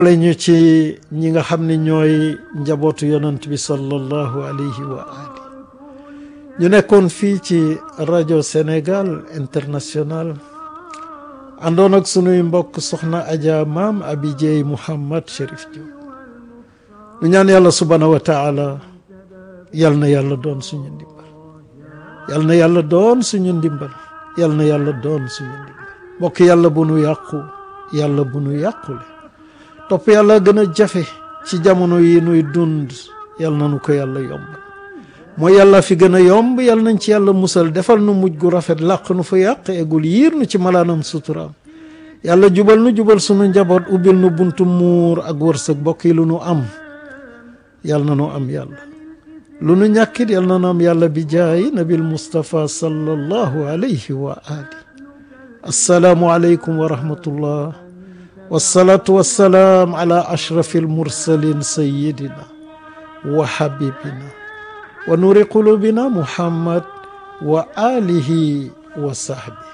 boole ñu ci ñi nga xam ne ñooy njabootu yonant bi sallallahu alayhi wa ali ñu nekkoon fii ci rajo Sénégal international àndoon ak sunuy mbokk soxna Adja maam Abi Dieye Mouhammad Chérif Diop ñu ñaan yàlla subhaanahu wa taala yal na yàlla doon suñu ndimbal yal na yàlla doon suñu ndimbal yal na yàlla doon suñu ndimbal mbokk yàlla bu nu yàqu yàlla bu nu yàqule topp yàlla gën a jafe ci jamono yi nuy dund yal na nu ko yàlla yomb mooy yàlla fi gën a yomb yal nañ ci yàlla musal defal nu mujj gu rafet làq nu fa yàq egul yiir nu ci malaanam suturaam yàlla jubal nu jubal sunu njaboot ubbil nu buntu muur ak wërsëg bokk yi lu nu am yal na nu am yàlla lu nu ñàkkit yal na nu am yàlla bi jaayi nabil mustapha sallallahu alayhi wa ali assalaamu aleykum wa rahmatullah wasalaatu wassalaam ala ashrafi almursalin sayidina wa habibina wa nuuri qulubina muhammad wa alihi wa sahbi